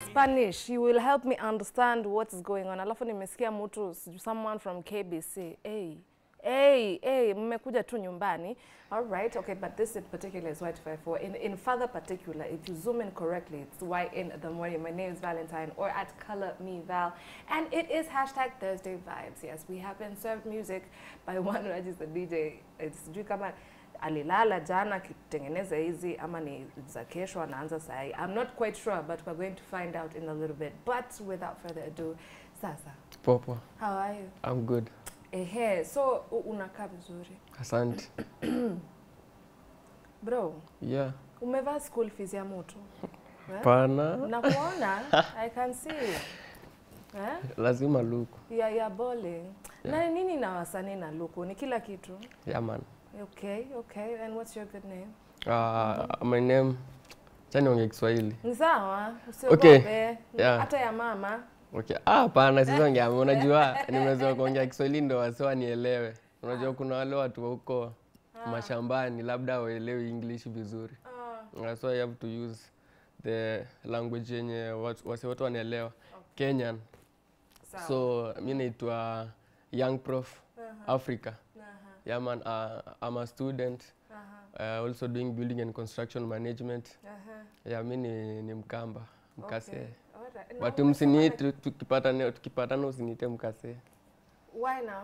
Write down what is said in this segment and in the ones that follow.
Spanish. You will help me understand what is going on. Alafu nimesikia mtu someone from KBC. Hey. Hey, hey, mmekuja tu nyumbani. All right, okay, but this in particular is Y254. In, in further particular, if you zoom in correctly, it's Y in the morning. My name is Valentine or at Color Me Val. And it is hashtag Thursday Vibes. Yes, we have been served music by one Rajis the DJ. It's sijui kama alilala jana akitengeneza hizi ama ni za kesho anaanza sahi. I'm not quite sure, but we're going to find out in a little bit. But without further ado, sasa, Popo, how are you? I'm good. Ehe, so u- unakaa vizuri. Asante. Bro, Yeah. umevaa school fees ya mtu. Eh? Pana. Nakuona, I can see. Eh? Lazima luku. Ya ya bowling. Na nini na wasanii na luku? Ni kila kitu. Yeah, man. Okay, okay. And what's your good name? Uh, my name chani onge Kiswahili. Ni sawa, Okay, usiogope. yeah. Hata ya mama. Okay. Ah, pana sisi ongea. Unajua nimezoea kuongea Kiswahili ndo wase wanielewe. Unajua kuna wale watu wa huko mashambani labda waelewi English vizuri. Ah, Uh, so I have to use the language yenye watu- wase wote wanaelewa. Kenyan. sawa. So mi naitwa Young Prof Africa. Aha, Yeah man, uh, I'm a student. aha, Uh, also doing building and construction management. aha. Yeah, mi ni, ni Mkamba, Mkase. Okay. Alright. Na But umesoma msini like- tukipatana tukipatana usiniite Mkase. Why now?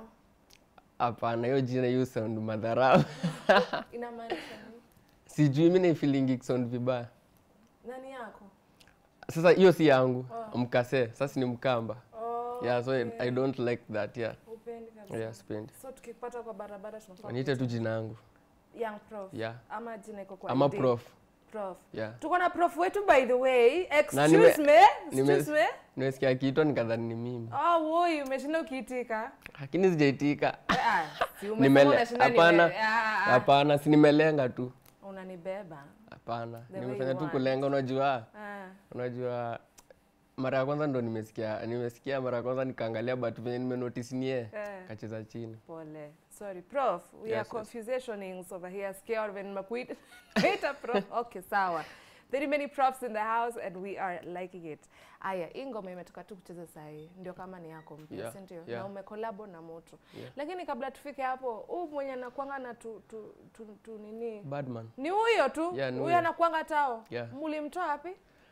Hapana, hiyo jina hiyo sound madharau. Inamaanisha nini? Sijui mi naifilingi sound vibaya. Nani yako? Sasa hiyo si yangu. Oh. Mkase, sasa ni Mkamba. Oh, Yeah, so I, okay. I don't like that. Yeah. Upendi kabisa. Yeah, spendi. So tukipata kwa barabara tunafaa Niite tu jina yangu. kuita young prof. Yeah. Ama jina iko kwa Ama ID. prof. Prof. Yeah. Tuko na prof wetu by the way. Na nime- Excuse me. nime- Excuse me. Nimesikia kiitwa nikadhani ni mimi. Oh, woi, umeshinda ukiitika. Lakini sijaitika. Ah, si umesema Nimele- unashinda nime- Hapana. Ah, ah, ah. Hapana, si nimelenga tu. Unanibeba. Hapana, The way nimefanya you tu want. kulenga. Unajua, Ah. unajua mara ya kwanza ndo nimesikia nimesikia mara ya kwanza nikaangalia, but venye nimenotice ni yeye Eh. kacheza chini. Pole. Sorry, prof. We Yes, are yes. confusionings over here. Scared when Makuit. Wait a prof. Okay, sawa. Very many profs in the house and we are liking it. Aya, hii ngoma imetoka tu kucheza saa hii. Ndio kama ni yako mpya, Yeah, si ndio? yeah. Na umekolabo na moto. Yeah. Lakini kabla tufike hapo, huu mwenye anakuanga na tu, tu, tu, tu nini? Badman. Ni huyo tu. Yeah, ni huyo huyo. anakuanga tao. Yeah. Mulimtoa wapi?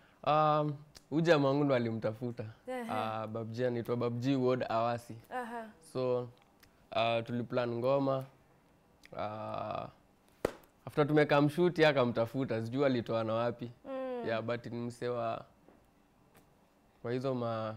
Um, huyu jamaa wangu ndo alimtafuta. Ehe. Uh, Babji anaitwa Babji Ward Awasi. Aha. So uh, tuliplan ngoma uh, after tumekaa mshuti akamtafuta, sijui alitoa na wapi Mm. yeah, but ni msee wa kwa hizo ma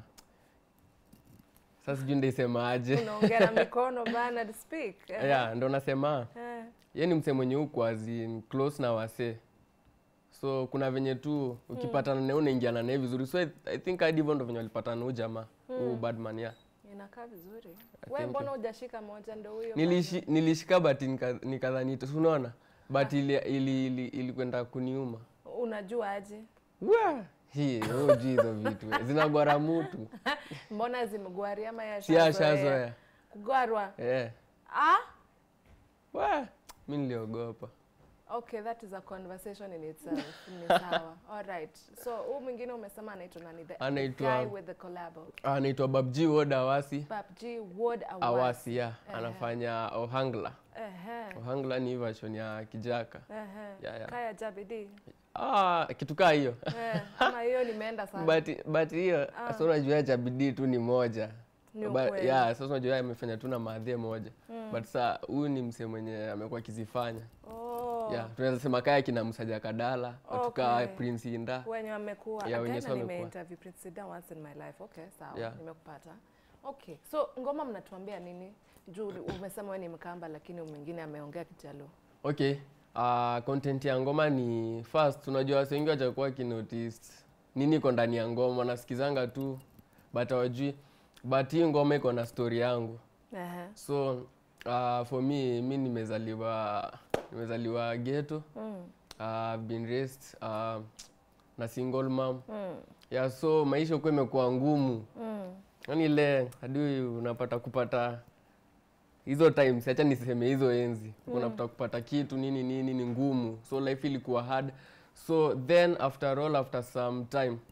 sasa sijui ndaisemaje Unaongea na mikono bana speak. Eh. yeah, ndo nasema Eh. ye ni msee mwenye huku azin close na wasee so kuna venye tu ukipatana naye unaingiana naye vizuri so I, I think hadi hivyo ndo venye walipatana huu jamaa huu badman yeah. Inakaa vizuri. Thank Wewe you. mbona hujashika moja ndio huyo? Nilishi, nilishika but nika- nikadhani tu- si unaona but ili ili, ili, ilikwenda kuniuma bana? Unajua aje? Wa! hii hujui hizo vitu zinagwara mutu Mbona zimegwari ama ya si ashazoea Kugwarwa. eh. Ah? Wa! mi niliogopa Okay, that is a conversation in itself. Ni sawa. All right. So, huu mwingine umesema anaitwa nani? The, the Anaitwa- guy with the collabo. anaitwa babji wod awasi PUBG Ward Award. awasi ya Ehe. anafanya ohangla Ehe. ohangla ni version ya kijaka Ehe. Yeah, yeah. Kaya Jabidi. ah, kitu kaa hiyo Eh, ama hiyo nimeenda sana. but but hiyo Ah. sasa unajua cha bidii tu ni moja Ni But- ukweli. yeah, sasa unajua amefanya tu na maadhie moja but saa huyu ni msee mwenye amekuwa akizifanya Oh. yeah, tunaweza sema kaya kina msaja kadala watu kaa Okay. prince inda wenye wamekuwa Yeah, wenye Again, sasa wamekuwa. nimeinterview Prince Sida once in my life okay sawa Yeah. nimekupata okay so ngoma mnatuambia nini juu umesema wewe ni mkamba lakini mwingine ameongea kijaluo okay uh, content ya ngoma ni first unajua wase wengi wachakuwa kinotice nini iko ndani ya ngoma wanasikizanga tu but hawajui but hii ngoma iko na story yangu Ehe. so uh, for me mi nimezaliwa nimezaliwa ghetto Mm. uh, I've been raised uh, na single mom Mm. yeah, so maisha huko imekuwa ngumu Mm. yani ile hadi unapata kupata hizo times acha niseme hizo enzi mm. unapata kupata kitu nini nini ni ngumu so life ilikuwa hard so then after all after some time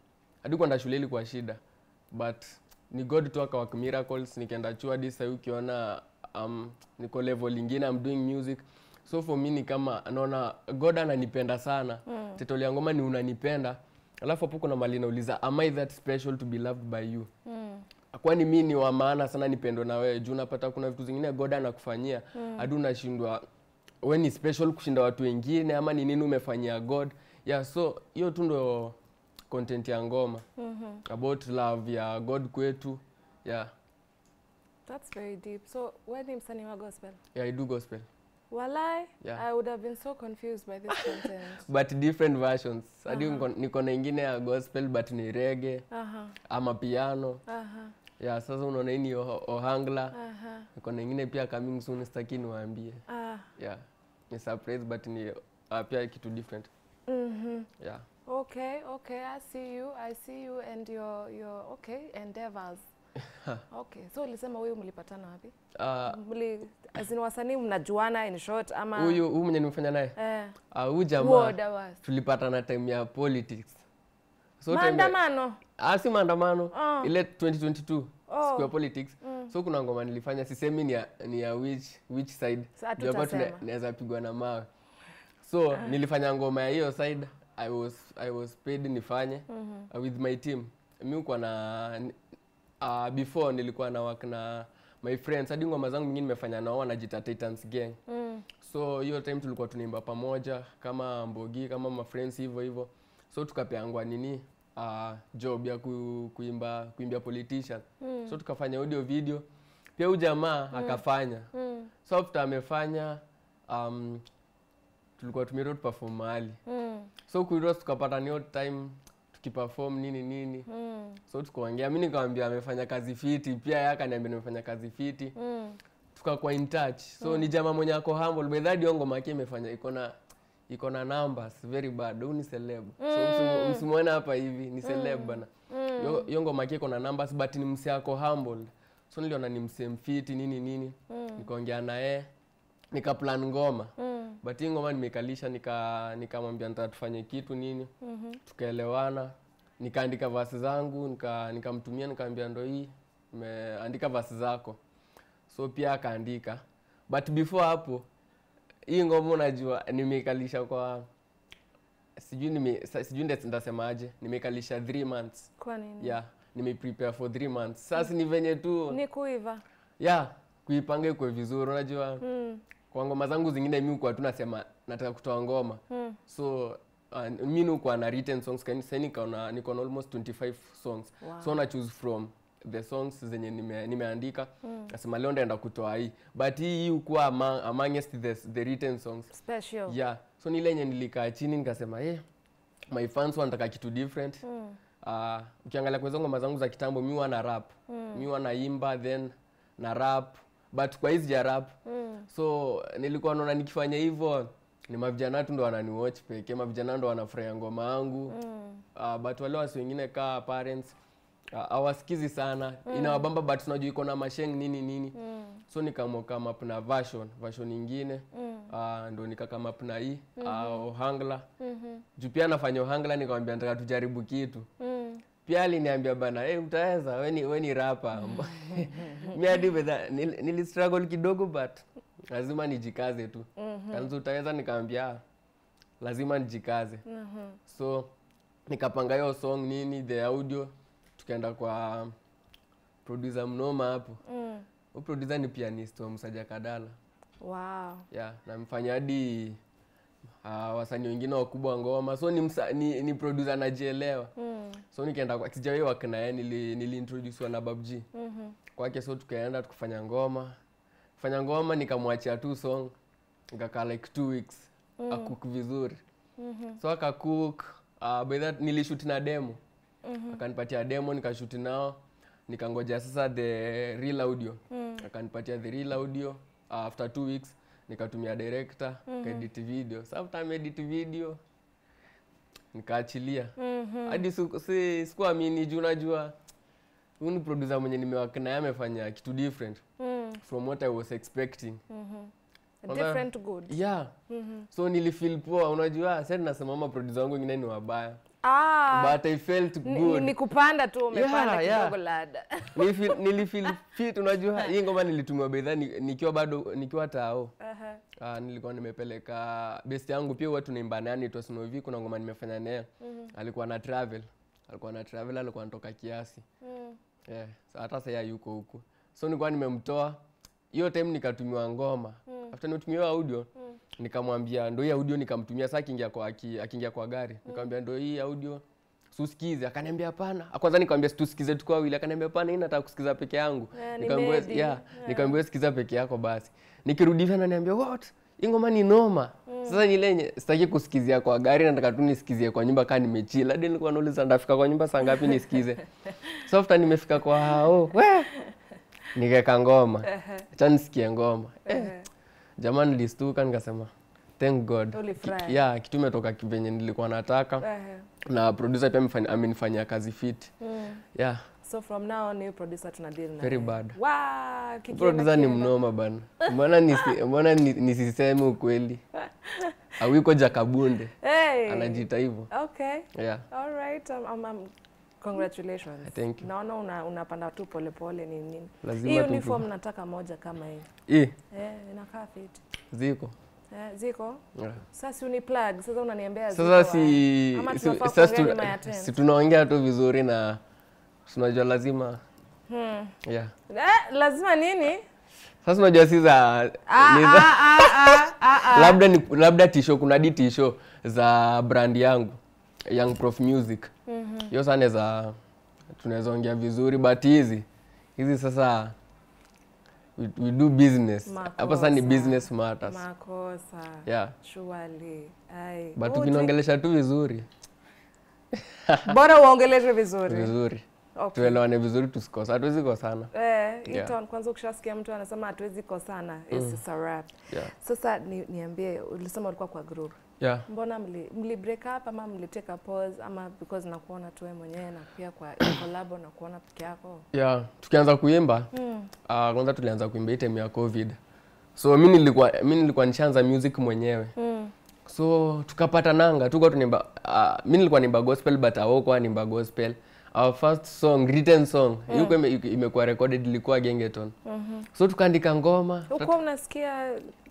hadi kwenda shule ilikuwa shida but ni god tu akawak miracles nikaenda chuo hadi sahii ukiona um, niko level ingine I'm doing music so for me ni kama naona god ananipenda sana mm. tetoli ya ngoma ni unanipenda alafu hapo kuna mali nauliza am i that special to be loved by you Mm. kwani mi ni wa maana sana nipendwe na wewe juu unapata kuna vitu zingine god anakufanyia hadi unashindwa we ni special kushinda watu wengine ama ni nini umefanyia god yeah so hiyo tu ndo content ya ngoma Mhm. about love ya god kwetu yeah, That's very deep. So wewe ni msanii wa gospel? yeah i do gospel Walai, Yeah. I would have been so confused by this content. but different versions hadi niko- niko na ingine ya gospel but ni rege Aha, ama piano aha, yeah sasa unaona hii ni oh- ohangla aha. niko na ingine pia coming soon sitaki niwaambie Ah, yeah ni surprise but ni uh, pia kitu different mhm. yeah Okay, okay, I see you. I see you and your your okay endeavors. okay, so ulisema huyu mlipatana wapi? uh, Mli as in wasanii mnajuana in short ama huyu huyu mwenye nimefanya naye eh Ah, huyu jamaa word was. tulipatana time ya politics so time ya- Maandamano. ah, si maandamano Ah. ile 2022 Oh. siku ya politics so kuna ngoma nilifanya sisemi ni ya, ni ya which, which side Sa Juu hapa tuna- hatutasema. naweza pigwa na mawe so nilifanya ngoma ya hiyo side i was, I was paid nifanye uh, with my team mi ukuwa na uh, before nilikuwa na work na my friends hadi ngoma zangu mingine nimefanya nao wanajita Titans gang Mm. so hiyo time tulikuwa tunaimba pamoja kama mbogi kama mafriends hivyo hivyo so tukapeangwa nini uh, job ya ku, kuimba kuimbia politician Mm. so tukafanya audio video pia huyu jamaa akafanya Mm. so after amefanya um, tulikuwa tumeroad perform mahali Mm. so kuiros tukapata ni odd time tukiperform nini nini Mm. so tukaongea mi nikamwambia amefanya kazi fiti pia yeye akaniambia nimefanya kazi fiti Mm. tukakuwa in touch so ni jamaa mwenye ako humble by that hiyo ngoma yake imefanya iko na iko na numbers very bad huyu ni celeb so msimu- msimuone hapa hivi ni celeb bana Hiyo- hiyo ngoma yake iko na numbers but ni mse ako humble so niliona ni mse mfiti nini nini nikaongea naye nikaplan ngoma Mm. but hii ngoma nimekalisha nika nikamwambia nataka tufanye kitu nini Mhm. tukaelewana nikaandika vasi zangu nika nikamtumia nikaambia ndo hii nimeandika vasi zako so pia akaandika but before hapo hii ngoma unajua nimeikalisha kwa sijui nime, sa- sijui nda- ndasemaje nimeikalisha three months Kwa nini? yeah nimeprepare for three months sasa ni venye tu Ni kuiva. yeah kuipanga ikwe vizuri unajua Mm. kwa ngoma zangu zingine mi ukuwa tu nasema nataka kutoa ngoma Mm. so uh, mi nikuwa na written songs kani sasa niko na niko na almost 25 songs Wow. so na choose from the songs zenye nime, nimeandika mm. nasema leo ndaenda kutoa hii but hii hii ukuwa among, amongst the, the written songs Special. yeah so ni ile yenye nilikaa chini nikasema eh my fans wanataka kitu different Mm. uh, ukiangalia kwa hizo ngoma zangu za kitambo mi huwa na rap mm. mi huwa naimba then na rap but kwa hizi ja rap Mm. so nilikuwa naona nikifanya hivyo ni mavijana tu ndo wananiwatch pekee mavijana ndo wanafurahia ngoma yangu Mm. uh, but wale wasi wengine kaa parents uh, hawasikizi sana inawabamba but unajua iko na masheng nini nini Mm. so nikamua come up na version version ingine Mm. uh, ndo nikakama up na hii uh, ohangla Mhm. juu pia nafanya ohangla nikamwambia nataka tujaribu kitu Mm. pia aliniambia bana hey, utaweza we ni, we ni rapa mi hadi bedha nil, nilistruggle kidogo but lazima nijikaze tu Mhm. kanzu utaweza nikaambia "Ah, lazima nijikaze Mhm. so nikapanga hiyo song nini the audio tukaenda kwa producer mnoma hapo Mm. hu producer ni pianist wa msaja kadala Wow. yeah namfanya hadi uh, wasanii wengine wakubwa wa ngoma so ni, msa, ni, ni producer anajielewa Mm. so nikaenda kwa sijawahi work na yeye nili, niliintroducewa na babg Mhm. kwake so tukaenda tukafanya ngoma kufanya ngoma nikamwachia tu song nikakaa like two weeks mm. akuk vizuri Mhm. so akacook uh, by that nilishoot na demo Mhm. akanipatia demo nikashuti nao nikangoja sasa the real audio Mm. akanipatia the real audio uh, after two weeks nikatumia director mm kaedit video so after ameedit video nikaachilia Mhm. hadi siku- si- sikuamini juu najua huyu ni producer mwenye nimewak naye amefanya kitu different Mm. from what i was expecting Mhm. Kwanza- Different good. yeah Mhm. so nilifeel poa unajua sasa nasema ama producer wangu wengine ni wabaya Ah, but i felt ni- ni- good ni kupanda tu umepanda Yeah, yeah. kidogo lada. Nilifeel- nilifeel fit unajua hii ngoma nilitumiwa bedha ni- nikiwa bado nikiwa tao Aha. Ah, nilikuwa nimepeleka best yangu pia huwa tunaimba naye anaitwa Snowy kuna ngoma nimefanya naye alikuwa na travel alikuwa na travel alikuwa anatoka kiasi Mm. yeah. so hata sasa yuko huko so nilikuwa nimemtoa hiyo time nikatumiwa ngoma after nimetumiwa audio nikamwambia ndo hii audio nikamtumia saa akiingia kwa aki- akiingia kwa gari nikamwambia ndo hii audio susikize akaniambia hapana kwanza nikamwambia tusikize tuko wawili akaniambia hapana hii nataka kusikiza peke yangu Eh, ni nikamwambia Medi. yeah, nikamwambia sikiza peke yako basi nikirudi hivi ananiambia what hii ngoma ni noma sasa ni ile yenye sitaki kusikizia kwa gari nataka tu nisikizie kwa nyumba kaa nimechila hadi nilikuwa nauliza ndafika kwa nyumba saa ngapi nisikize so after nimefika kwa hao we nikaweka ngoma acha nisikie ngoma eh, jamani nilistuka nikasema thank god Ulifurahi. Ki- yeah, kitu imetoka kivenye nilikuwa nataka Aha. na producer pia amefanya- amenifanyia kazi fit Mm. yeah So from now on, new producer tuna deal na Very yeye. bad. Wow, kikienda producer ni kienda. mnoma bana mbona nisi, mbona ni- nisiseme ukweli awiko jakabunde Hey. anajiita hivyo Okay. yeah All right. Um, um, um, congratulations. Thank you. Naona una, unapanda tu polepole ni nini. Lazima Hii tu- uniform nataka moja kama hii. hii Eh, inakaa fit. ziko Eh, ziko? yeah. Sasa si uni plug, sasa unaniambia ziko sasa wapi? si, Ama si, tunafaa sasa kuongea tu- nyuma ya tent? si tunaongea tu vizuri na tunajua lazima Hmm. yeah Eh, lazima nini? sasa unajua si za Ah, ni za- ah, ah, ah, ah, ah. labda ni, labda tisho kuna di tisho za brand yangu young prof music hiyo sana za tunaweza ongea vizuri but hizi hizi sasa we, we do business hapa sasa ni Makosa. business matters Makosa. yeah Surely. Ai. but Oh, ukinaongelesha tu vizuri Bora uongeleshe vizuri. vizuri Okay. tuelewane vizuri tusikose hatuwezi kosana Eh, hii Yeah. tone kwanza ukishasikia mtu anasema hatuwezi kosana, it's a wrap. yeah Sasa ni, niambie ulisema ulikuwa kwa group. yeah Mbona mli, mli break up ama mlitake a pause ama because nakuona tu wewe mwenyewe na pia kwa collab na kuona peke yako? yeah tukianza kuimba Mm. uh, kwanza tulianza kuimba hii time ya covid so mi nilikuwa mi nilikuwa nishaanza music mwenyewe Mm. so tukapata nanga tuko tunaimba uh, mi nilikuwa nimba gospel but awokuwa nimba gospel our first song written song mm. yuko ime, imekuwa recorded ilikuwa gengeton Mhm. so tukaandika ngoma Uko unasikia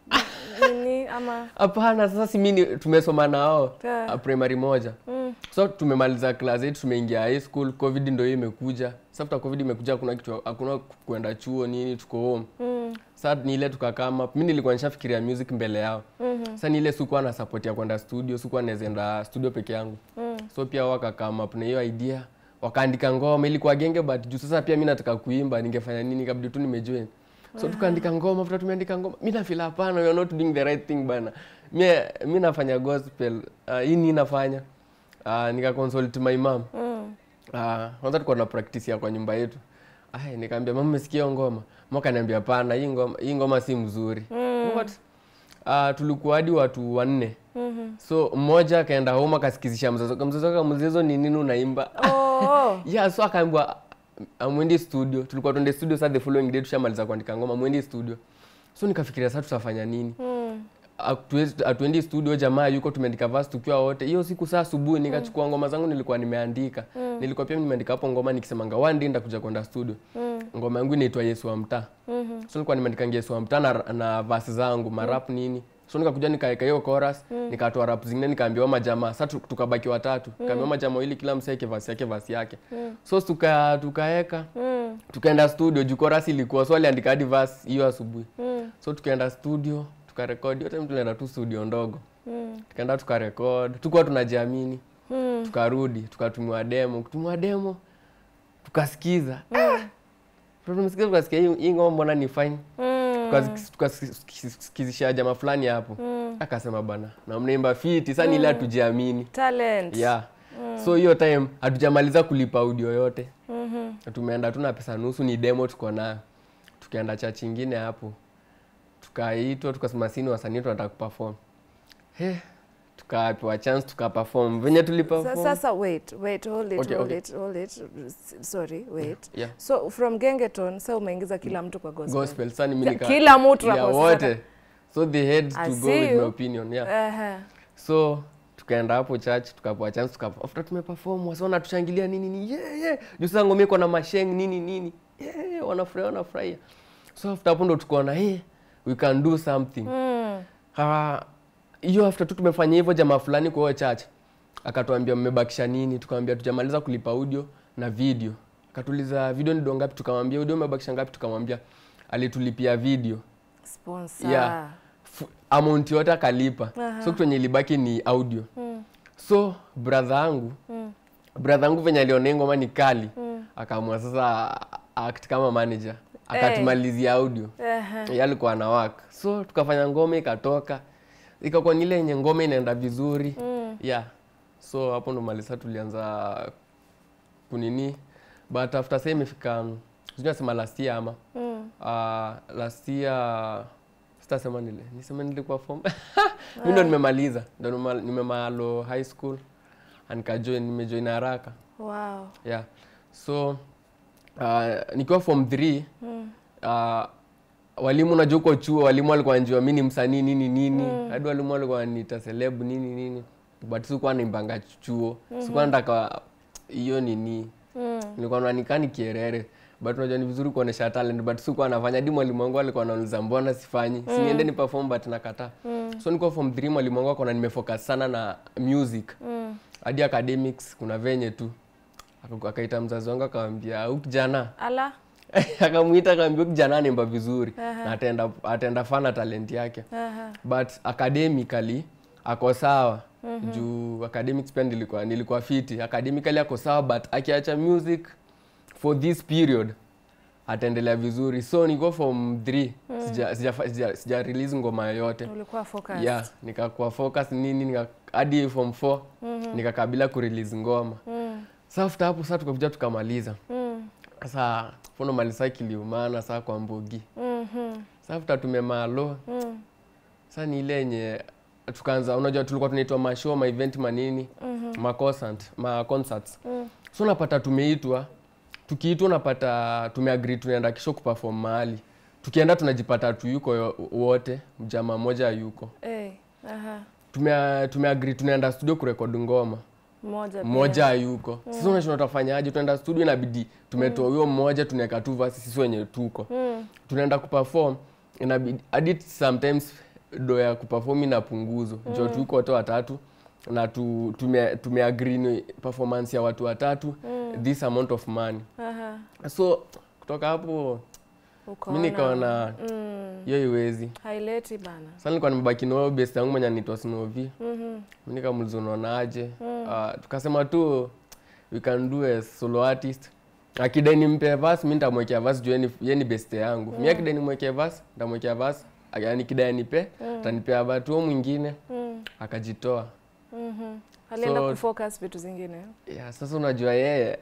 nini ama hapana sasa si mimi tumesoma nao Yeah. uh, primary moja mm. so tumemaliza class 8 tumeingia high school covid ndio hiyo imekuja sasa after covid imekuja hakuna kitu hakuna kwenda chuo nini tuko home Mm. sasa ni ile tukakama mi nilikuwa nishafikiria music mbele yao Mhm. sasa ni ile sikuwa na support ya kwenda studio sikuwa naweza enda studio peke yangu Mm. so pia wakakama up na hiyo idea wakaandika ngoma ilikuwa genge but juu sasa pia mi nataka kuimba ningefanya nini kabidi tu nimejoin so tukaandika ngoma after tumeandika ngoma mi nafila hapana we are not doing the right thing bana mi, mi nafanya gospel uh, hii ni nafanya uh, nika consult my mom Mm. Ah, kwanza tulikuwa na practice ya kwa nyumba yetu. Ai, nikamwambia mama umesikia hiyo ngoma? Mama kaniambia hapana, hii ngoma hii ngoma si mzuri. Mm. What? Ah, tulikuwa hadi watu wanne. Mhm. So mmoja akaenda home akasikizisha mzazi wake. Mzazi wake mzezo ni nini unaimba? Oh. yeah, so akaambiwa amwendi studio. Tulikuwa tuende studio sasa the following day tushamaliza kuandika ngoma, mwendi studio. So nikafikiria sasa tutafanya nini? Mm. Hatuwezi- hatuendi studio jamaa yuko tumeandika verse tukiwa wote hiyo siku saa asubuhi nikachukua ngoma zangu nilikuwa nimeandika nilikuwa pia nimeandika hapo ngoma nikisemanga one day nitakuja kwenda studio Mm. ngoma yangu inaitwa yesu wa mtaa Mhm. so nilikuwa nimeandika yesu wa mtaa na, na verse zangu marap nini so nikakuja nikaweka hiyo chorus nikatoa rap zingine nikaambiwa majamaa sasa tu- tukabaki watatu nikaambiwa majamaa wawili kila msee yake verse yake verse yake so tuka tukaeka Mm. tukaenda studio juu chorus ilikuwa so aliandika hadi verse hiyo asubuhi Mm. so tukaenda studio tukarekodi hiyo time tulienda tu studio ndogo Mm. tukaenda tukarekod tukuwa tunajiamini Mm. tukarudi tukatumiwa demo kutumiwa demo tukasikiza tumesikiza tukasikia hii- hii ngoma mbona ni fine Mm. Tukasi- tukasikizisha jamaa fulani hapo Mm. akasema bana na mnaimba fiti sasa ni ile hatujiamini Talent. yeah so hiyo time hatujamaliza kulipa audio yote Mhm. tumeenda tu na pesa nusu ni demo tuko nayo tukaenda church ingine hapo tukaitwa tukasema sini wasanii tunataka kuperform he tukapewa chance tukaperform venye Sa- tuliperform Sasa wait, wait, hold it, Okay, hold okay. it, hold it. S- Sorry, wait. yeah So from Gengeton, sasa umeingiza kila mtu kwa gospel. gospel sasa ni mimi nika Kila mtu yeah, ako wote sasa. so they had I to go see with you. my opinion yeah Ehe. so tukaenda hapo church tukapewa chance tuka after tumeperform wasa wanatushangilia nini nini yeah, yeah. juu sasa ngoma iko na masheng nini nini yeah, yeah, wanafurahia wanafurahia so after hapo ndo tukaona hey, we can do something Mm. Ah, hiyo after tu tumefanya hivyo jamaa fulani kwa hiyo church akatuambia mmebakisha nini tukamwambia tujamaliza kulipa audio na video akatuliza video ni do ngapi tukamwambia audio umebakisha ngapi tukamwambia alitulipia video Sponsor. Yeah. F- amount yote akalipa Aha. so kitu yenye ilibaki ni audio Mm. so brother yangu Mm. brother yangu venye aliona hii ngoma ni kali Mm. akaamua sasa act kama manager akatumalizia audio Ehe. yeye alikuwa ana work so tukafanya ngoma ikatoka ikakuwa ni ile yenye ngoma inaenda vizuri Mm. yeah so hapo ndo malisa tulianza kunini but after sa imefika sijui nasema last year ama Mm. uh, last year sitasema nile niseme nilikuwa form mi ndo nimemaliza ndo nima- nimemalo high school and nikajoin nimejoin haraka Wow. yeah so uh, nikiwa form 3 Mm. uh, walimu unajua uko chuo walimu walikuwa wanajua mi ni msanii nini nini hadi walimu walikuwa wananiita celeb nini nini but sikuwa naimbanga chuo sikuwa nataka hiyo nini Mm. nilikuwa nanika ni kierere but unajua ni vizuri kuonesha talent but sikuwa nafanya hadi mwalimu wangu alikuwa anauliza mbona sifanyi si niende ni perform but nakataa so nilikuwa form 3 mwalimu wangu akaona nimefocus sana na music Mm. hadi academics kuna venye tu Aka- akaita mzazi wangu akamwambia huyu kijana Ala. akamwita akamwambia huyu kijana anaimba vizuri na ataenda ataenda fana talent yake Aha. but academically ako sawa juu academics pia nilikuwa nilikuwa fiti academically ako sawa but akiacha music for this period ataendelea vizuri so niko form 3 sija, sija, sija, sija release ngoma yoyote Ulikuwa focused. yeah nikakuwa focus nini nika, hadi form 4 nikakabila kurelease ngoma Mm. sa after hapo saa tukakuja tukamaliza Mm. sasa fono malisa kiliumana saa kwa mbogi Mhm. sa after tumemalo Mm. sa ni ile yenye tukaanza unajua tulikuwa tunaitwa mashow ma event manini Mhm. ma concert ma concerts Mm. so unapata tumeitwa tukiitwa unapata tumeagree tunaenda kisho kuperform mahali tukienda tunajipata tuyuko yo- wote mjama mmoja yuko Hey. Aha. tume tumeagree tunaenda studio kurekodi ngoma Mmoja pia. mmoja hayuko sasa unashinda utafanyaje tunaenda studio inabidi tumetoa huyo mmoja tunaweka tu verse sisi wenye tuko Mm. tunaenda kuperform inabidi hadi sometimes do ya kuperform inapunguzwa mm. jo tuko wote watatu na tu, tume, tumeagree ni performance ya watu watatu mm. this amount of money Aha. so kutoka hapo mi Ukaona. nikaona Mm. hiyo iwezi Haileti bana. sasa nilikuwa nimebaki na huyo best yangu mwenye anaitwa Snovi Mhm. mi nikamuliza unaonaje Ah, tukasema tu we can do a solo artist akidai nimpe verse mi nitamwekea verse juu yeye ni- yeye ni best yangu mi akidai nimwekee verse nitamwekea verse yani kidai nipe atanipea verse huo mwingine Mm. akajitoa Mhm. Alienda So- kufocus vitu zingine. yeah, sasa unajua yeye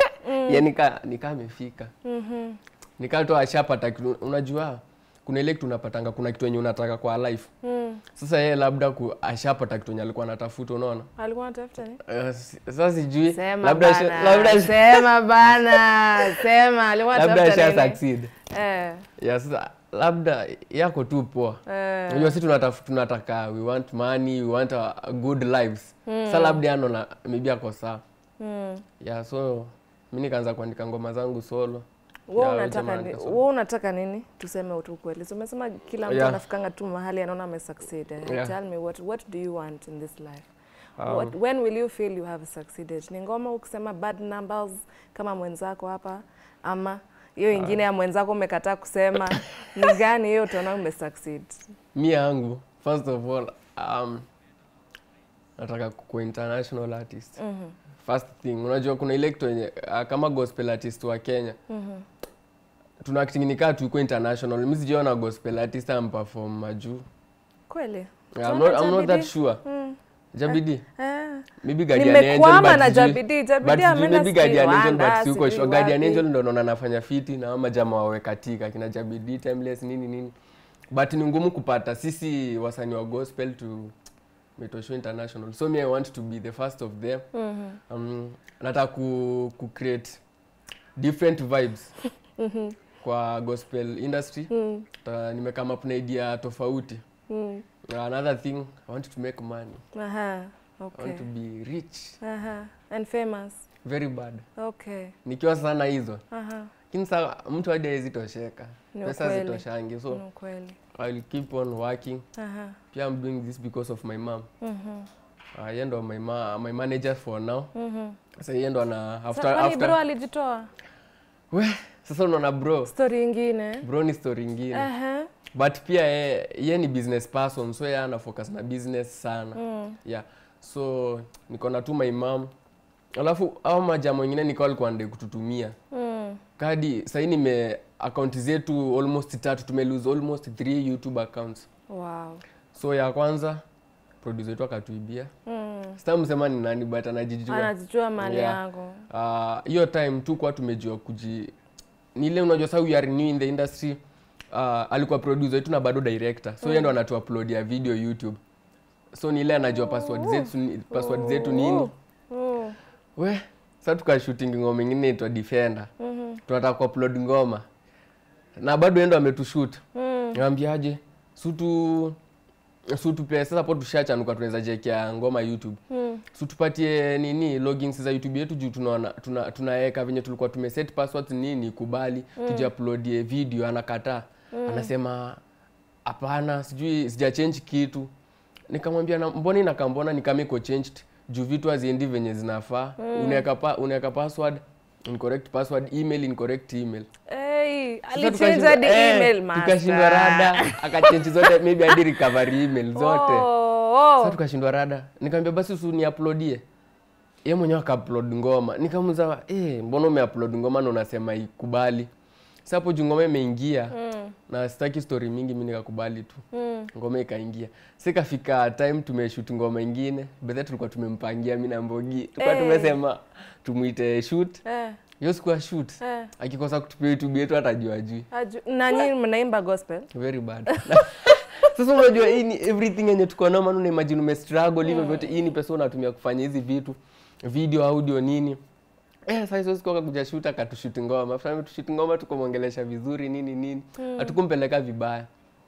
ye nika nika amefika Mhm. nika tu ashapata kitu unajua kuna ile kitu unapatanga kuna kitu yenye unataka kwa life Mm. sasa yeye labda ku, ashapata kitu yenye alikuwa anatafuta unaona Alikuwa anatafuta nini? Uh, si- sasa sijui Sema labda asha- bana. labda Sema bana. Sema alikuwa labda anatafuta asha nini? succeed Eh. ya sasa labda yako tu poa Eh. unajua si tunataf- tunataka we want money we want a, a good lives sa labda anona maybe ako saa Mm. ya so mi nikaanza kuandika ngoma zangu solo Wewe Ya, unataka jamaa ni, nikasoma. wewe unataka nini? Tuseme tu kweli. So umesema kila mtu Yeah. anafikanga tu mahali anaona amesucceed. Eh, Yeah. Tell me what what do you want in this life? Um, What, when will you feel you have succeeded? Ni ngoma ukisema bad numbers kama mwenzako hapa ama hiyo ingine ya mwenzako umekataa kusema ni gani hiyo utaona umesucceed? mi yangu first of all um, nataka kuwa international artist Mhm. first thing unajua kuna ile kitu yenye uh, kama gospel artist wa kenya Mhm. tuna acting nikaa tuiko international mi sijaona gospel artist amperform majuu Kweli? Yeah, I'm Tunaona not, I'm not that Jabidi? sure. Mm. Jabidi. Eh. Maybe Guardian Angel, Nimekwama but na sijui- Jabidi. but Jabidi sijui ameenda maybe Guardian Angel, Rwanda, but siko sijui sure. Guardian wapi. Angel ndo naona anafanya fiti na ama jamaa wawe katika kina Jabidi, Timeless nini nini. But ni ngumu kupata sisi wasanii wa gospel to Metosho International. So me I want to be the first of them. Mhm. Um, nataka ku, ku create different vibes Mhm. kwa gospel industry. Mm. Ta, nimekama up na idea tofauti. Mm. Another thing, I want to make money. Aha. I Okay. want to be rich Aha. And famous. very bad Okay. nikiwa sana hizo Aha. lakini saa mtu hadi hawezi tosheka Ni pesa ukweli. zitoshangi so Ni ukweli. I'll keep on working Aha. pia I'm doing this because of my mom Mhm. uh, yeye ndo my, ma my manager for now Mhm. sasa yeye ndo ana Sa- after, kwani bro after alijitoa? we sasa unaona bro Story ingine. bro ni story ingine Aha. but pia ye, ye ni business person so yeye ana focus na business sana Mm. yeah so niko na tu my mom alafu au majama wengine niko alikuwa nde kututumia Mm. kadi sahii nime akaunti zetu almost tatu tume lose almost three youtube accounts Wow. so ya kwanza producer wetu akatuibia Mm. sitamsema ni nani but anajijua Anajijua mali Yeah. yangu. Ah, hiyo time tu kwa tumejua kuji ni ile unajua sa we are new in the industry uh, alikuwa producer wetu na bado director so yeye ndo anatu upload ya video youtube so ni ile anajua password zetu ni- password zetu nini Mm. we sa tukashooting ngoma ingine itwa defender Mhm. tunataka kuupload ngoma na bado yeye ndo ametushoot Mm. Nikamwambiaje? Sutu sutupe sasa hapo tushachanuka tunaweza jekea ngoma YouTube. Mm. Sutupatie nini logins za YouTube yetu juu tunaona tuna, tunaweka venye tulikuwa tumeset passwords nini kubali mm. tuje uploadie video anakataa. Mm. Anasema hapana sijui sija change kitu. Nikamwambia na mbona inakambona nikameko changed juu vitu haziendi venye zinafaa. Mm. Unaweka pa, unaweka password incorrect password email incorrect email Hey, Sasa alichange tukashindwa- hadi eh, email master. tukashindwa rada akachenji zote maybe hadi recovery email zote Oh, sasa oh. tukashindwa rada nikamwambia basi usu ni uploadie ye mwenyewe akaupload ngoma nikamuza eh mbona umeupload ngoma na unasema ikubali sasa hapo juu ngoma imeingia Mm. na sitaki story mingi mi nikakubali tu Mm. ngoma ikaingia sikafika time tumeshoot ngoma ingine bethe tulikuwa tumempangia mi na mbogi tulikuwa Eh. tumesema tumwite shoot Eh, hiyo siku ya shoot eh. akikosa kutupia youtube yetu atajua juu Aju- na nyinyi mnaimba gospel very bad sasa unajua hii ni everything yenye tuko nayo maana unaimagine umestruggle hivyo vyote hii ni pesa unatumia kufanya hizi vitu video audio nini eh sasa hizo siku akakuja shoot akatushoot ngoma after ametushoot ngoma tukamwongelesha vizuri nini nini hatukumpeleka vibaya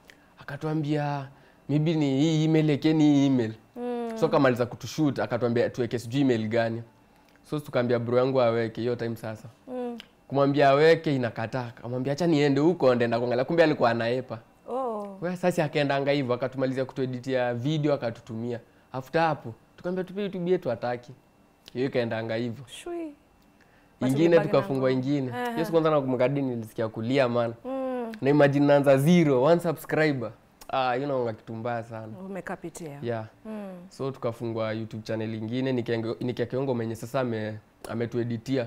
akatuambia maybe ni hii email ekeni hii email Mm. so kamaliza kutushoot akatuambia tuweke sijui email gani so tukaambia bro yangu aweke hiyo time sasa Mm. kumwambia aweke inakataa akamwambia acha niende huko ndaenda kuangalia kumbe alikuwa anaepa Oh. we sasa akaendanga hivyo akatumalizia kutueditia video akatutumia after hapo tukaambia tupie youtube yetu hataki hiyo ikaendanga hivyo Shui. Basi ingine ulibaki na tukafungua ngoma. ingine Aha. hiyo siku kwanza nakumkadi nilisikia kulia man Mm. na imagine naanza zero one subscriber ah hiyo naonga kitu mbaya sana Umekapitia. yeah Mm. so tukafungua youtube channel ingine nikiakiongo menye sasa ame ametueditia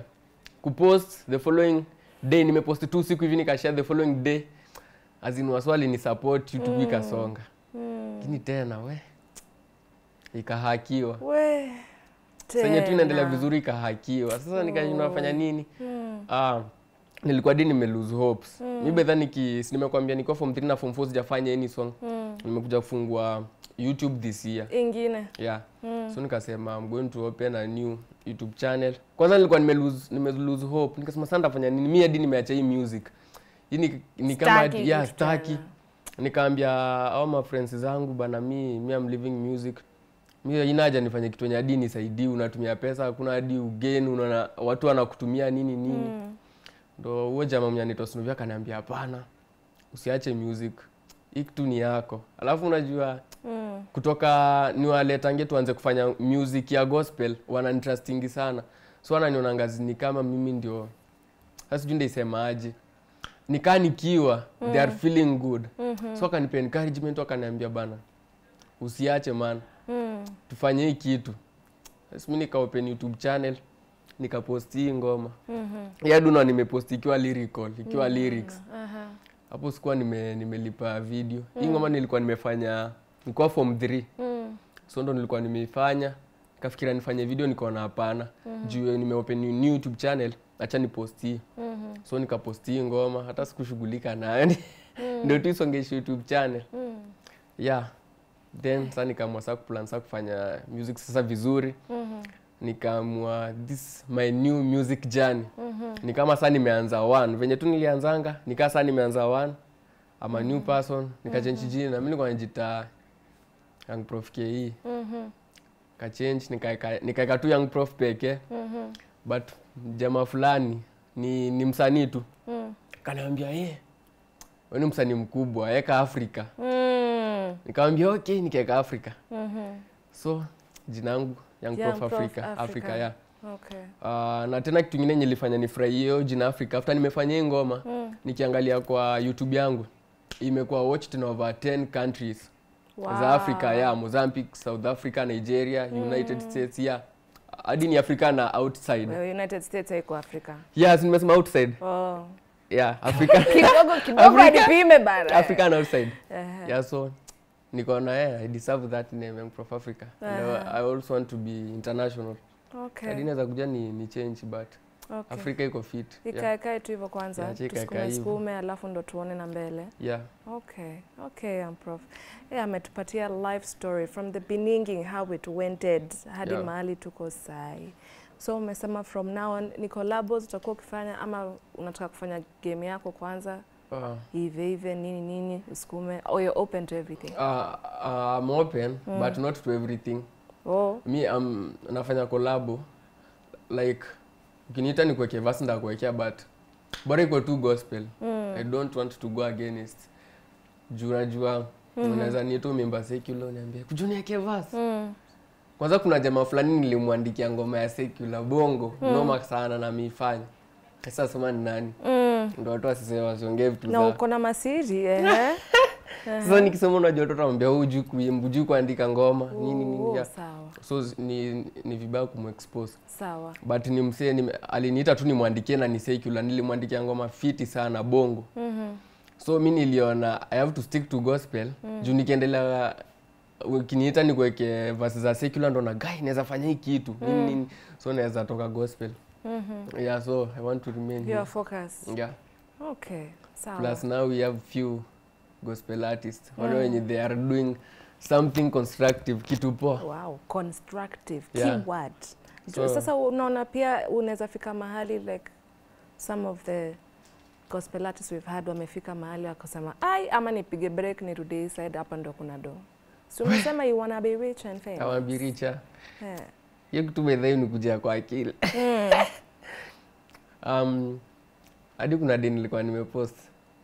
kupost the following day nimepost tu siku hivi nikashare the following day azin waswali ni support youtube Mm. ikasonga Mm. lakini tena we ikahakiwa We. senye tu inaendelea Tena. vizuri ikahakiwa sasa nikashindwa nafanya nini Mm. ah, nilikuwa di nime lose hopes mi bedha niki si nimekwambia niko form 3 na form 4 sijafanya any song Mm. nimekuja kufungua youtube this year Ingine. yeah Mm. so nikasema I'm going to open a new youtube channel kwanza nilikuwa nime lose, nime lose hope nikasema sasa nitafanya nini mi hadi nimeacha hii music hii ni, ni kama Staki yeah, kitu staki tena. nikaambia au ma friends zangu bana mi mi am living music mi ina haja nifanye kitu yenye hadi nisaidii unatumia pesa hakuna hadi ugeni unaona watu wanakutumia nini nini Mm. ndo huo jamaa mwenye anaitwa Snoopy akaniambia hapana usiache music hii kitu ni yako alafu unajua Mm. kutoka niwaletange tuanze kufanya music ya gospel wananitrustingi sana so wananiona ngazi ni kama mimi ndio sasa sijui ndaisemaje nikaa nikiwa they are feeling good Mhm. so akanipa encouragement wakaniambia bana usiache man Mm. tufanye hii kitu sasa mi nika open youtube channel nikaposti hii ngoma Mhm. yaduna nimeposti ikiwa lyrical ikiwa lyrics Aha. hapo sikuwa nime, nimelipa video hii ngoma nilikuwa nimefanya nilikuwa form 3 Mm. so ndo nilikuwa nimeifanya kafikira nifanye video nikaona hapana juu nimeopen new youtube channel acha niposti Mhm. so nikaposti hii ngoma hata sikushughulika nayo ndio tu isongeshe youtube channel Mm. yeah then sasa nikaamua sasa kuplan sasa kufanya music sasa vizuri Mhm. nikaamua this my new music journey Mhm. ni kama saa nimeanza one venye tu nilianzanga nikaa saa nimeanza one ama new person nikachenji jina mi nilikuwa najita Young Prof KE Mhm. kachange nikaeka nikaeka tu young prof pekee Mhm. but jamaa fulani ni, ni msanii tu Mm. kaniambia ye we ni msanii mkubwa weka afrika Mm. nikamwambia okay nikaeka afrika Mhm. so jina yangu young Young prof Prof africa Africa. africa yeah. Okay. Uh, na tena kitu ingine nilifanya nifurahie hiyo jina africa after nimefanya hii ngoma Mm. nikiangalia kwa youtube yangu imekuwa watched in over 10 countries Wow. za africa yeah mozambique south africa nigeria united states yeah hadi ni afrika na outside Well, United States haiko Afrika. yes nimesema outside Oh. yeah africa Kidogo kidogo Afrika. nipime bana. africa and outside Ehe. yeah so nikaona yeah, i deserve that name young prof africa and I, Aha. i also want to be international Okay. hadi naweza kuja ni, ni change but Okay. afrika iko fit yeah. Ikaekae tu hivyo kwanza. Yeah, chika Tusukume ikae hivyo. sukume alafu ndo tuone na mbele. yeah Okay, okay, um, Prof. Yeah, ametupatia life story from the beginning how it wented hadi Yeah. mahali tuko sai. So umesema from now on ni collabos utakuwa ukifanya ama unataka kufanya game yako kwanza uh, hivi hivi nini nini usukume or you're open to everything. uh, uh, I'm open Mm. but not to everything Oh, mi um, nafanya kolabo like ukiniita ni kuwekea vasi ndakuwekea but bora iko tu gospel mm. i don't want to go against juu najua Mhm. unaweza niita umimba secular uniambie kujunieke vasi Mm. kwanza kuna jamaa fulani nilimwandikia ngoma ya secular bongo Mm. noma sana na miifanya sasa sema ni nani Mm. ndo watu wasiseme wasiongee vitu Na za uko na masiri eh? sasa nikisema unajua watoto wambia hujui kuimba hujui kuandika ngoma nini nini Oh, yeah. Sawa, so z- ni, ni vibaya kumexpose sawa. but ni msee ni, aliniita tu nimwandikie na ni secular nilimwandikia ngoma fiti sana bongo Mhm. so mi niliona i have to stick to gospel juu nikiendelea ukiniita nikuweke vasi za secular ndo na guy naweza fanya hii kitu nini nini so naweza toka gospel Mhm. yeah so i want to remain You here are focused. yeah Okay, sawa. plus now we have few gospel artists wale wenye they are doing something constructive kitu poa Wow, constructive Yeah. keyword. So- Sasa unaona pia unaweza fika mahali like some of the gospel artists we've had wamefika mahali wakasema ai, ama nipige break nirudi hii side, hapa ndo kuna do. Si umesema you wanna be rich and famous. awambiricha Yeah. hiyo kitu bedhai ni kujia kwa akili Mm. um, hadi kuna day nilikuwa nimepost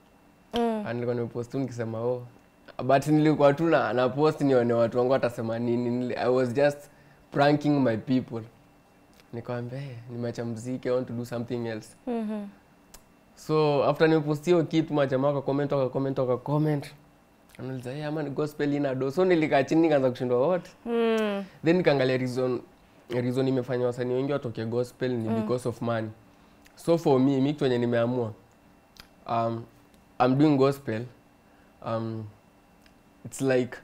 Mm. Ah, nilikuwa nimepost tu nikisema oh but nilikuwa tu na, na post nione watu wangu watasema nini Nili, i was just pranking my people nikawambia hey, nimeacha mziki i want to do something else Mhm. so after nimepost hiyo kitu majamaa wakakoment wakakoment wakakoment anauliza hey, ama ni gospel ina do so nilikaa chini nikaanza kushindwa what Mm. then nikaangalia reason reason imefanya wasanii wengi watoke gospel ni because of money so for me mi kitu wenye nimeamua um, I'm doing gospel um, it's like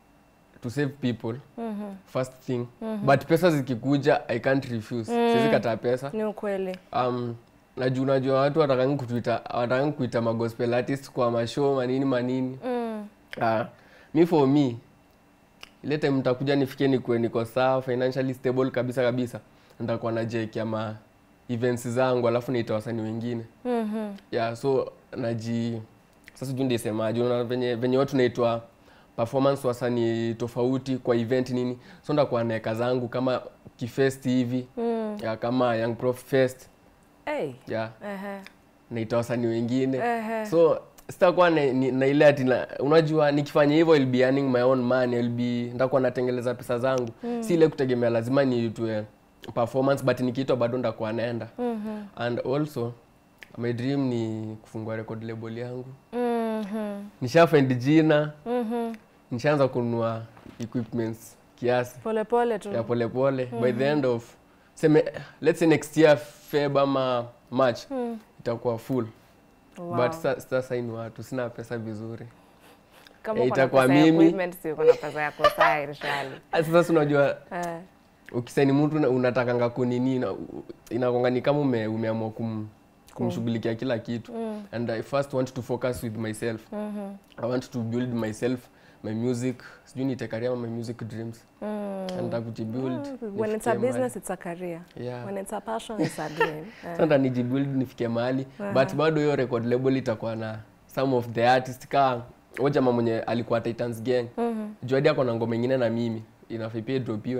to save people Mhm. first thing but pesa zikikuja i can't refuse Mm. siwezi kataa pesa Ni ukweli. um, najua najua watu watakangi kutuita watakangi kuita magospel artist kwa mashow manini manini Mm. Ah, mi for me ile time mtakuja nifikie nikuwe niko sawa financially stable kabisa kabisa nitakuwa najiekea ma events zangu alafu niita wasanii wengine Mhm. yeah so naji sasa sijui ndisemaje unaona venye venye watu naitwa performance wasanii tofauti kwa event nini so ndakuwa naeka zangu kama kifest hivi Mm. yeah, kama young prof fest Hey. yeah Ehe. naita wasanii wengine Ehe. so sitakuwa na, ni- na ile ati na- unajua nikifanya hivyo I'll be earning my own money I'll be ndakuwa natengeleza pesa zangu mm. si ile kutegemea lazima niitwe performance but nikiitwa bado ndakuwa naenda Mhm. and also my dream ni kufungua record label yangu Mhm. nisha find jina Mhm. nishaanza kununua equipments kiasi Pole pole tu. ya polepole by the end of seme let's say next year Feb ama March Mm. itakuwa full Wow. but sa- sitasaini watu sina pesa vizuri Kama Eh, uko na itakuwa pesa ya mimi. equipment, si uko na pesa ya kusai Rishali. Ah, sasa si unajua Eh. ukisaini mtu una- unatakanga kunini na- u- inakonga ni kama ume, umeamua kum, kumshughulikia kila kitu Mm. and i first want to focus with myself Mhm. i want to build myself my music sijui nite career ama my music dreams Mm. and kujibuild When it's a business, it's a career. yeah When it's a passion, it's a dream. Eh. sasa nijibuild nifikie mahali but bado hiyo record label itakuwa na some of the artist ka huyo jamaa mwenye alikuwa Titans Gang Mhm. Juadi ako na ngoma ingine na mimi inafaa pia dropiwe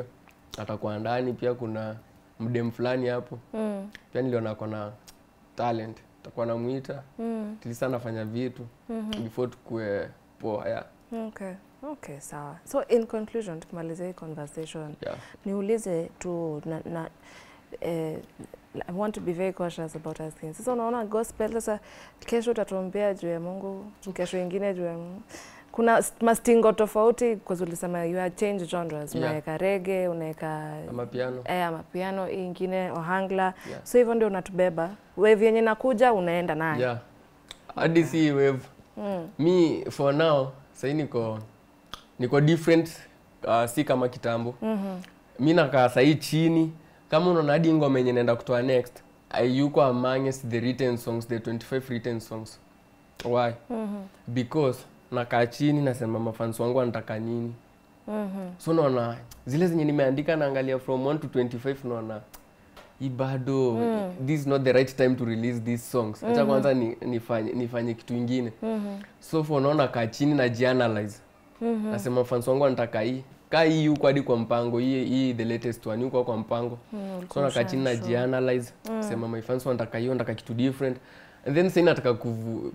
atakuwa ndani pia kuna mdem fulani hapo Mm. pia niliona kona talent takuwa namuita Mm. tilisa anafanya vitu before tukue poa yeah. Okay. Okay, sawa. So in conclusion, tukimalizia hii conversation, Yeah. niulize tu na, na eh, I want to be very cautious about asking. Sasa unaona gospel sasa kesho utatuombea juu ya Mungu, kesho ingine juu ya Mungu. Kuna s- mastingo tofauti kwa ulisema you had change genres. Yeah. Unaweka reggae, unaweka ama piano eh ama piano, hii ingine ohangla. Yeah. So hivyo ndio unatubeba. Wave yenye nakuja unaenda nayo. yeah. hadi si wave Mm. mi for now sahii niko niko different uh, si kama kitambo Mhm. mi nakaa sahii chini kama unaona hadi ngoma yenye naenda kutoa next ayuko amongst the written songs the 25 written songs why Mhm. because nakaa chini nasema mafans wangu wanataka nini Mhm. so naona zile zenye nimeandika naangalia from 1 to 25 naona hii bado Mm. this is not the right time to release these songs acha kwanza ni, nifanye, nifanye kitu ingine Mhm. so for naona kaa chini na jianalyze Mhm. nasema fans wangu wanataka hii kaa hii huko hadi kwa mpango hii hii the latest one huko kwa mpango Mm, so ulikuwa nakaa chini na ushanshow. jianalyze sema my fans wanataka hiyo wanataka kitu different and then sasa nataka kuvu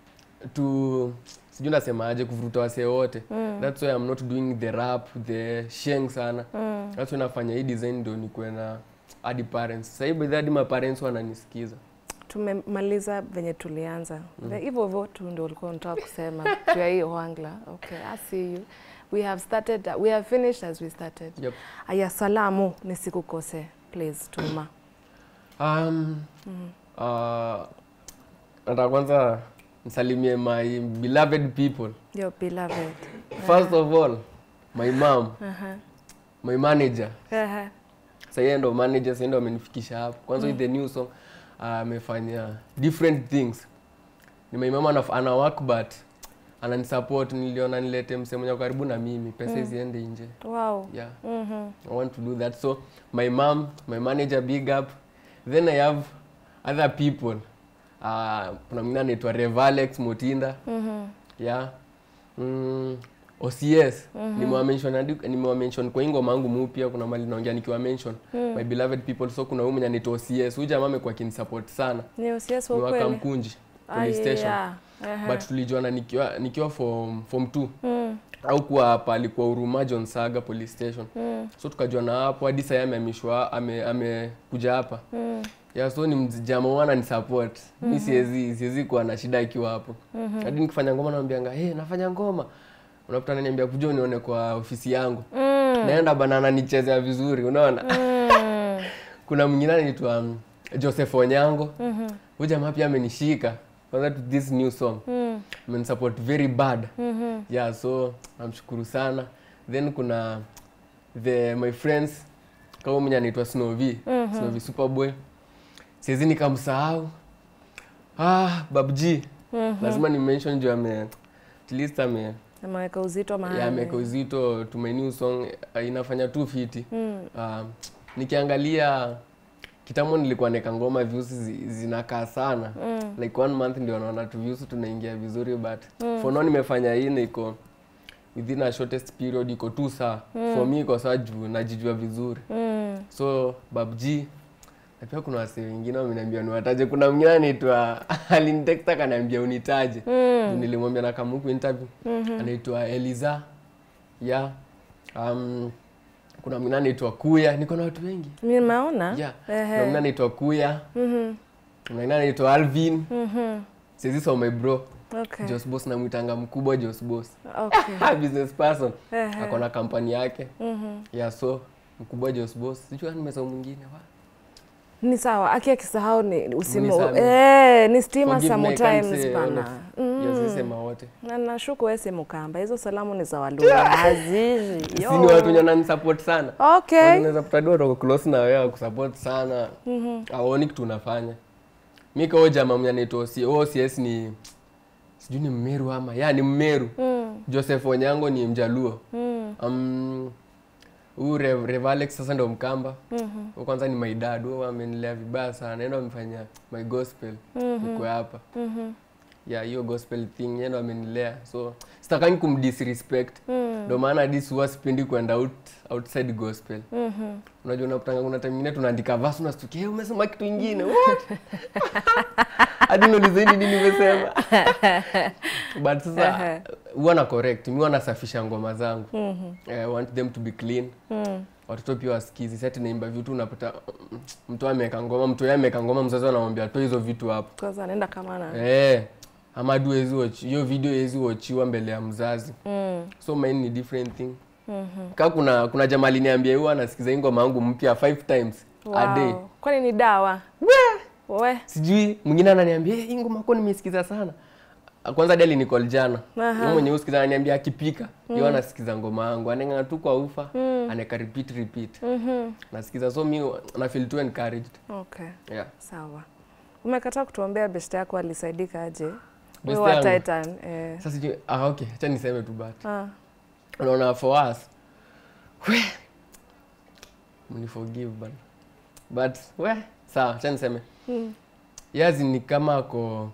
tu sijui nasemaje kuvuruta wasee wote Mm. that's why I'm not doing the rap the sheng sana Mm. that's why nafanya hii design ndio nikuwe na hadi parents sasa hivi hadi ma parents wananisikiza tumemaliza venye tulianza mm. hivyo hivyo tu ndio ulikuwa unataka kusema juu ya hii ohangla okay i see you we have started we have finished as we started yep. aya salamu nisikukose please tuma um, uh, nataka kwanza nisalimie my beloved people your beloved first of all my mom Aha. my manager Aha. Sasa yeye ndo manager, sasa ndo amenifikisha hapo. Kwanza with the new song ah, amefanya different things. Ni my mama anaf- ana work but ananisupport. Niliona nilete msemo mwenye ako karibu na mimi, pesa isiende nje. wow Yeah, Mhm. I want to do that. So my mom, my manager, big up. Then I have other people. Uh, kuna mwingine anaitwa Revalex Motinda. Mhm. Yeah. Mm, OCS nimewamention hadi- nimewamention kwa hii ngoma yangu mpya kuna mali naongea nikiwa mention my beloved people so kuna huyu mwenye anaitwa OCS huyu jamaa amekuwa akinisupport sana ni usiasi ni wa wa kweli Kamkunji Ah, police station yeah. Aha. but tulijuana nikiwa nikiwa form form 2 Mm. au kuwa hapa alikuwa Huruma John Saga police station Mm. so tukajuana hapo hadi sasa amehamishwa ame amekuja hapa Mm. ya so ni mjamaa wana ni support mi siwezi siwezi kuwa na shida akiwa hapo hadi nikifanya ngoma naambianga hey, nafanya ngoma unakuta ananiambia kuja unione kwa ofisi yangu Mm. naenda bana ananichezea vizuri unaona Mm. kuna mwingine anaitwa um, Joseph Onyango Mhm. huyu jamaa pia amenishika kwanza to this new song Mm. amenisupport very bad Mhm. yeah so namshukuru sana then kuna the my friends kama mwenye anaitwa Snowy Mhm. Snowy Superboy siwezi nikamsahau ah babg Mhm. lazima ni mention juu ame at least ame ameweka uzito mahali ya ameweka uzito to my new song uh, inafanya tu fiti Mm. uh, nikiangalia kitambo nilikuwa neka ngoma views zi, zinakaa sana Mm. like one month ndio naona tu views tunaingia vizuri but for now nimefanya hii niko within a shortest period iko tu saa for me iko saa juu najijua vizuri Mm. so babg na pia kuna wasee wengine wameniambia niwataje kuna mwingine anaitwa alinitext akaniambia unitaje Mm. Juu nilimwambia na kamuku interview anaitwa Eliza ya um, kuna mwingine anaitwa Kuya niko na watu wengi nimeona yeah. Ehe. kuna mwingine anaitwa Kuya Mhm. kuna mwingine anaitwa Alvin Mhm. sizi so my bro Okay. Jos Boss namwitanga mkubwa Jos Boss Okay. business person Ehe. ako na kampani yake Mhm. yeah so mkubwa Jos Boss sijui kama nimesahau mwingine wa ni sawa aki akisahau ni usimu Unisamehe. eh, ni stima Forgive me, I can't sometimes say all bana of- Mm. yes, sisema wote na nashuku wewe si mukamba hizo salamu ni za waluya azizi si ni watu wenye wananisupport sana okay unaweza kutadua toko close na wewe kusupport sana aoni kitu unafanya mi kao jamaa mwenye anaitwa OC OCS ni sijui ni mmeru ama ya ni mmeru Mm. joseph onyango ni mjaluo Mm. um, huu Rev, Revalex sasa ndo mkamba Mhm. Huyu kwanza ni my dad huyo amenilea vibaya sana enda wamefanya my gospel Mhm. niko hapa Mhm. ya hiyo gospel thing yeye ndo amenilea so sitakangi kumdisrespect ndo maana dis huwa sipendi kwenda out, outside gospel unajua unapatanga kuna time ingine tunaandika verse unastukia hey, umesema kitu ingine what hadi unaulizeni nini nimesema but sasa huwa na correct mi huwa nasafisha ngoma zangu I want them to be clean watoto pia wasikizi sati naimba vitu unapata mm, mtu ameweka ngoma mtu yeye ameweka ngoma mzazi anamwambia toa hizo vitu hapo Kwanza anaenda kama na Eh, ama du hezi watch hiyo video hezi watchiwa mbele ya mzazi mm. so mine ni different thing mm-hmm. ka kuna kuna jamaa aliniambia huwa anasikiza hii ngoma yangu mpya five times a day Wow. Kwani ni dawa? We. sijui mwingine ananiambia "Eh, hii ngoma ko nimesikiza sana kwanza dali nicall jana Aha. Yeye mwenye usikiza ananiambia akipika mm. yeye anasikiza ngoma yangu aneng'anga tu kwa ufa mm. aneka repeat repeat Mhm. nasikiza so mi na feel too encouraged Okay. yeah Sawa. Umekataa kutuombea best yako alisaidika aje? Best Wewe wa yangu? Titan. Eh. sasa sijui ah okay acha niseme tu but Ah. unaona for us we mniforgive bana but we sawa acha niseme Mm. yazi ni kama ako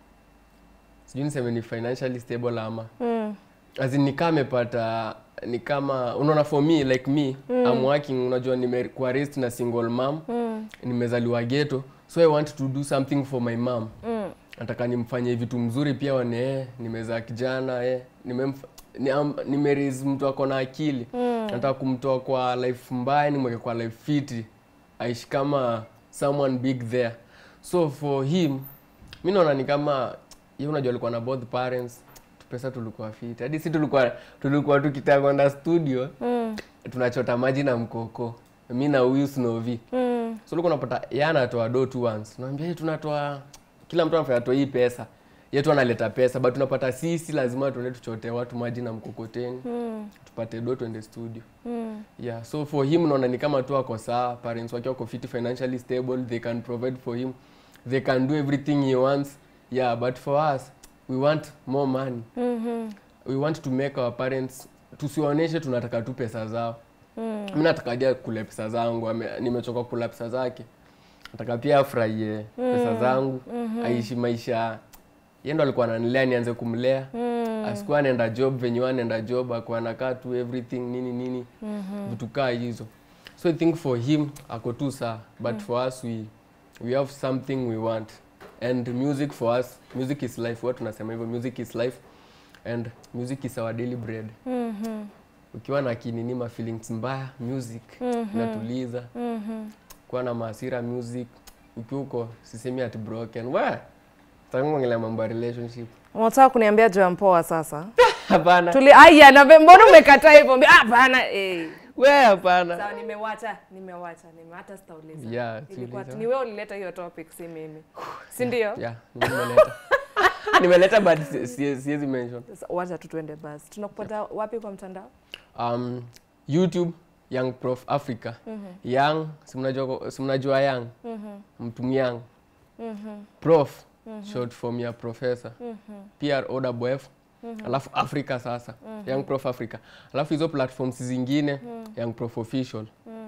sijui niseme ni financially stable ama Mm. as in ni kama amepata ni kama unaona for me like me mm. I'm working unajua nimekuwa raised na single mom Mm. nimezaliwa ghetto so I want to do something for my mom Mm. nataka nimfanyie vitu mzuri pia wane eh, nimezaa kijana eh, nimemf ni, um, nimeraise mtu ako na akili Mm. nataka kumtoa kwa life mbaya nimweke kwa life fiti aishi kama someone big there so for him mi naona ni kama ye unajua alikuwa na both parents pesa tulikuwa fiti hadi si tulikuwa tulikuwa tukitaka kwenda studio Mm. tunachota maji na mkoko mi na huyu snovi Mm. so ulikuwa unapata yeye anatoa do tu once unaambia "Hey, tunatoa kila mtu anafanya atoe hii pesa yetu analeta pesa but tunapata sisi lazima tuende tuchote watu maji na mkokoteni Mm. tupate do tuende studio Mm. yeah so for him naona ni kama tu ako sawa parents wake wako fit financially stable they can provide for him they can do everything he wants yeah but for us we want more money Mhm. we want to make our parents tusiwaonyeshe tunataka tu pesa zao Mm. mi nataka dia kule pesa zangu ame- nimechoka kula pesa zake nataka pia afurahie pesa zangu aishi maisha yeye ndo alikuwa ananilea nianze kumlea Mm. asikuwa anaenda job venye huwa anaenda job akuwa anakaa tu everything nini nini vitu kaa hizo so i think for him ako tu saa but for us we, we have something we want and music for us music is life huwa tunasema hivyo music is life and music is our daily bread Mhm. ukiwa na kinini ma feelings mbaya music inatuliza Mhm. kuwa na maasira music ukiwa uko sisemi at broken we takuongelea mambo ya relationship Unataka kuniambia juu ya mpoa sasa? hapana Tuli aya na mbona umekataa hivyo? Mbi- Hapana eh. we hapana Sawa nimewacha, nimewacha, nime hata sitauliza. Yeah, Ilikuwa siuliza. ni wewe ulileta hiyo topic si mimi. Si ndio? yeah nimeleta nimeleta but si- si- siwezi mention Sasa Wacha tu tuende basi. Tunakupata wapi kwa mtandao? um, youtube young prof africa young si mnajua si mnajua young mtu young prof short form ya professor prowf alafu africa sasa young prof africa alafu hizo platforms zingine young prof official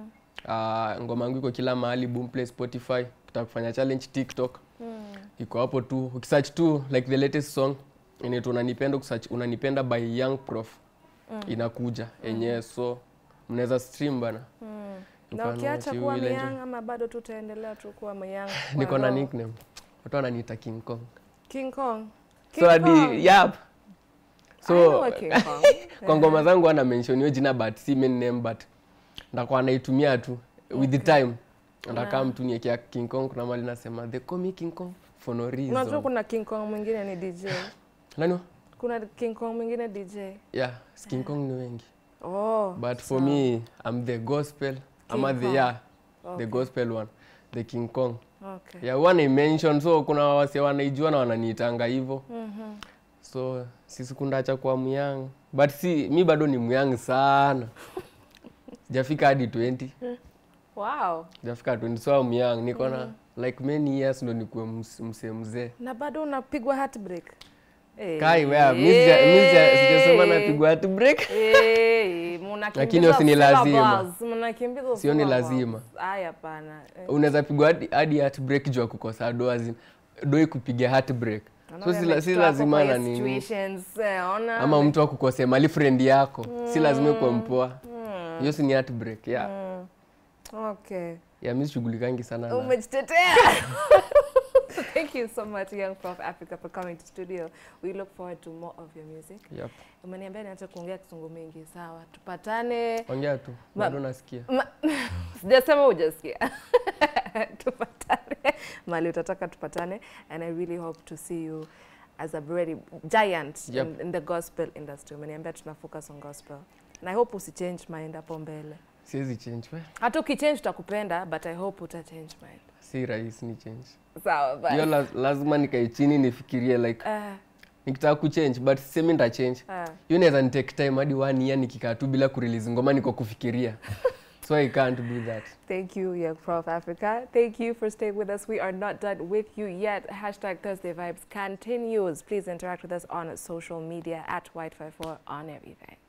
Ah, ngoma yangu iko kila mahali boomplay spotify ukitaka kufanya challenge tiktok iko hapo tu ukisearch tu like the latest song inaitwa unanipenda ukisearch unanipenda by young prof inakuja yenyewe so mnaweza stream bana You Na can ukiacha watch, you kuwa will enjoy. myang ama bado tu utaendelea tu kuwa myang? niko na nickname watu wananiita king kong King Kong. King so hadi Kong. yap I know so a King Kong. kwa ngoma zangu ana mention hiyo jina but si main name but ndakuwa naitumia tu with the time ndakaa mtu niekea king kong kuna mali nasema they call me king kong for no Unajua reason kuna King Kong mwingine ni DJ. nani wa? Kuna King Kong mwingine DJ. yeah king kong ni wengi Oh. but for me i'm the gospel ama the Kong. yeah Okay. the gospel one the king kong Okay. yeah huwa mention so kuna wase wanaijua na wananiitanga hivyo Mhm. so sisi kundacha kwa myang but si mi bado ni myang sana sijafika hadi 20 Wow. sijafika 20 so I'm young niko na like many years ndo nikuwe ms- msee mzee Na bado unapigwa heartbreak. Eh. kai wea mi sija- mi sija- sijasema napigwa hati break Eh, mnakimbiza Lakini hiyo si ni lazima. syllables, mnakimbiza Sio ni syllables. lazima. Aya hapana. Eh, unaweza pigwa hadi- hadi heart break juu ya kukosa do as in do ikupiga heart break Wanaume si la- si wamejitoa lazima kwa na hiyo nini. situations, eh, ona ama mtu akukosea mali friend yako si lazima ikuwe mpoa hiyo si ni heartbreak yeah. Mm. Okay. yeah, mi shughulikangi sana na Umejitetea. Thank you so much, Young Prof Africa, for coming to studio. We look forward to more of your music. yep. Umeniambia niache kuongea kisungu mingi, sawa. Tupatane. ongea tu Ma- bado nasikia Ma- Sijasema hujasikia. tupatane. Mali utataka tupatane and I really hope to see you as a very giant Yep. in, in the gospel industry. Umeniambia tuna focus on gospel. And I hope usichange mind hapo mbele. siwezi change we Hata ukichange tutakupenda but I hope uta change mind. si rahisi ni change Sawa bye. hiyo la, lazima nikae chini nifikirie like Ah, nikitaka kuchange but sisemi nita change ah. hiyo inaweza nitake time hadi one year nikikaa tu bila kurelease ngoma niko kufikiria so i can't do that Thank you, Young Prof Africa. Thank you for staying with us. We are not done with you yet. Hashtag Thursday Vibes continues. Please interact with us on social media at White54 on everything.